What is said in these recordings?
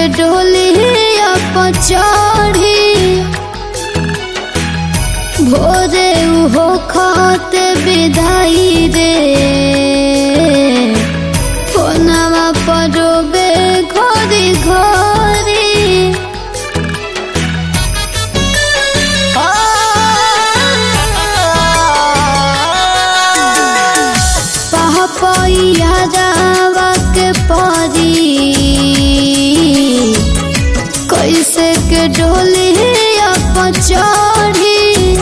डोलिया पर चढ़ी भोरे उहो खाते विदाई रे फोनवा पर रोबे घोरी घोरी पापैया जावा के परी कैसे के डोलिया पर चढ़ी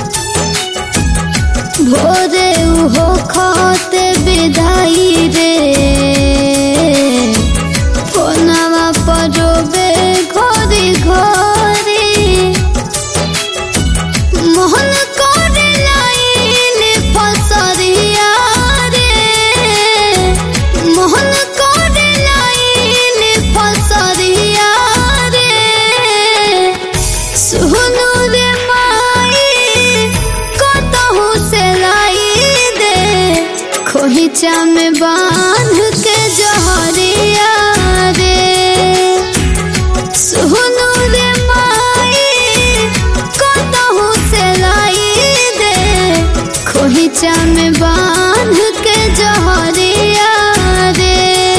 भोरे उहो खाते विदाई रे फोनवा पर रोबे घोरी घोरी मोहन कर लाइन फसरिया रे मोहन कर लाइन फसरिया रे सुनु रे माई कतहु से लाई दे खोहिचा में बांध के जहरिया रे सुनु रे माई कतहु से लाई दे खोहिचा में बांध के जहरिया रे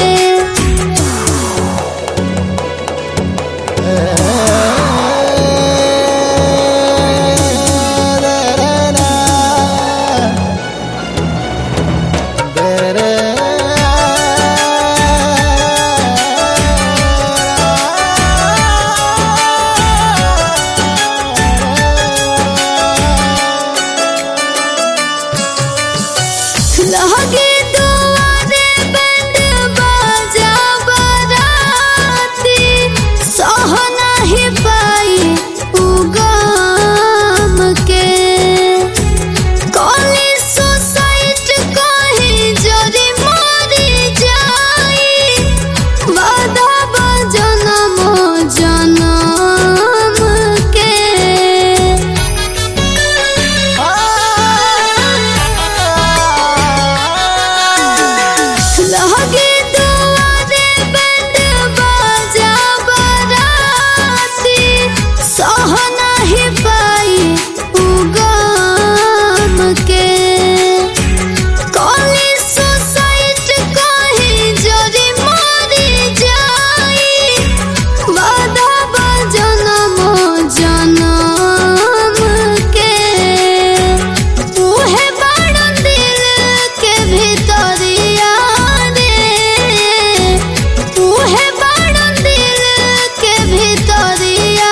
लगे दुआरे बैंड बाजा बराती सह नाही पाई उगाम के कॉली सोसाइट कहीं जरी मरी जाई वादा बजनम जनम के लगे दुआरे बैंड बाजा बराती सह नाही पाई उगाम के कॉली सोसाइट कहीं जरी मरी जाई वादा बजनम जनम के उहे बाड़न दिल के भीतरिया रे उहे बाड़न दिल के भीतरिया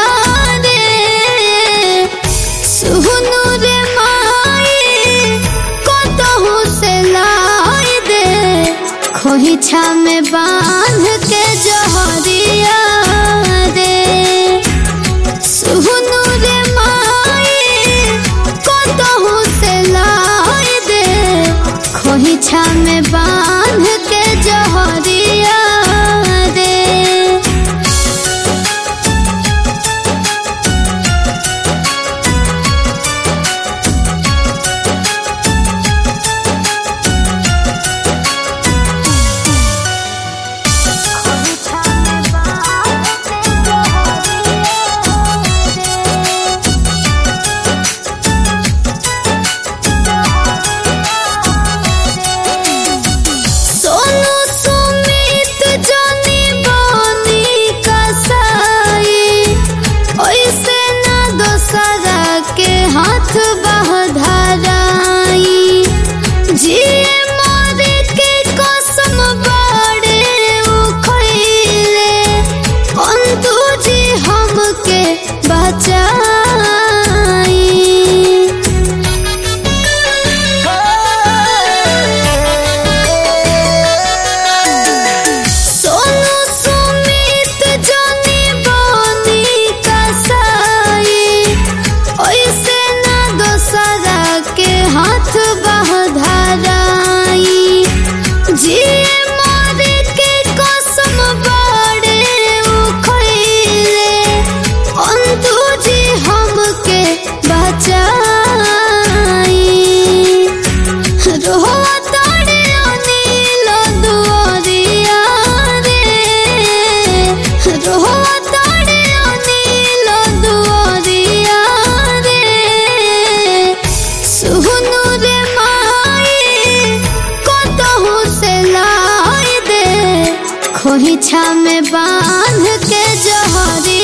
रे सुनु रे माई कतहु से लाई दे खोहिछा में बांध के जहरिया रे सुनु रे माई कतहु से लाई दे खोहिछा में बांध के जहरिया रे सोनू सुमी खोहिछा में बांध के जहरी